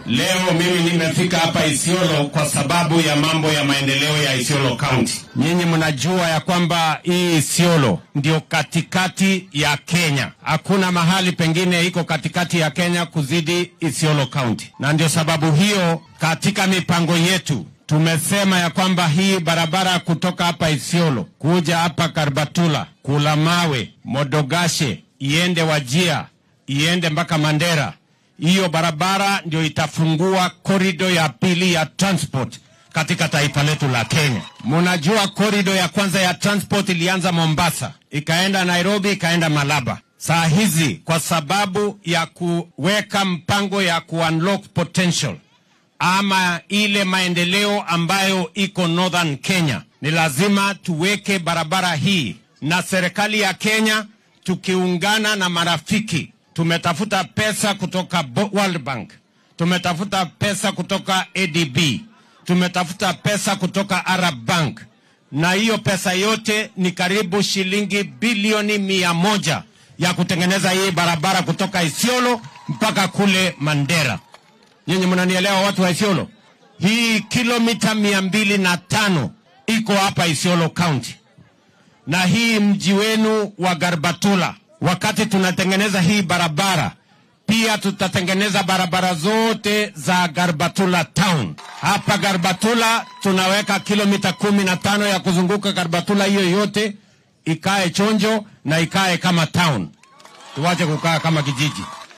Leo mimi nimefika hapa Isiolo kwa sababu ya mambo ya maendeleo ya Isiolo County. Nyinyi mnajua ya kwamba hii Isiolo ndio katikati ya Kenya. Hakuna mahali pengine iko katikati ya Kenya kuzidi Isiolo County, na ndio sababu hiyo katika mipango yetu tumesema ya kwamba hii barabara kutoka hapa Isiolo kuja hapa Karbatula, Kulamawe, Modogashe, iende Wajia, iende mpaka Mandera. Hiyo barabara ndio itafungua korido ya pili ya transport katika taifa letu la Kenya. Mnajua korido ya kwanza ya transport ilianza Mombasa, ikaenda Nairobi, ikaenda Malaba. Saa hizi kwa sababu ya kuweka mpango ya ku-unlock potential ama ile maendeleo ambayo iko Northern Kenya, ni lazima tuweke barabara hii, na serikali ya Kenya tukiungana na marafiki, tumetafuta pesa kutoka Bo- World Bank, tumetafuta pesa kutoka ADB, tumetafuta pesa kutoka Arab Bank, na hiyo pesa yote ni karibu shilingi bilioni mia moja ya kutengeneza hii barabara kutoka Isiolo mpaka kule Mandera. Nyinyi mnanielewa watu wa Isiolo? Hii kilomita mia mbili na tano iko hapa Isiolo County, na hii mji wenu wa Garbatula. Wakati tunatengeneza hii barabara, pia tutatengeneza barabara zote za Garbatula town. Hapa Garbatula tunaweka kilomita kumi na tano ya kuzunguka Garbatula, hiyo yote ikae chonjo na ikae kama town, tuwache kukaa kama kijiji.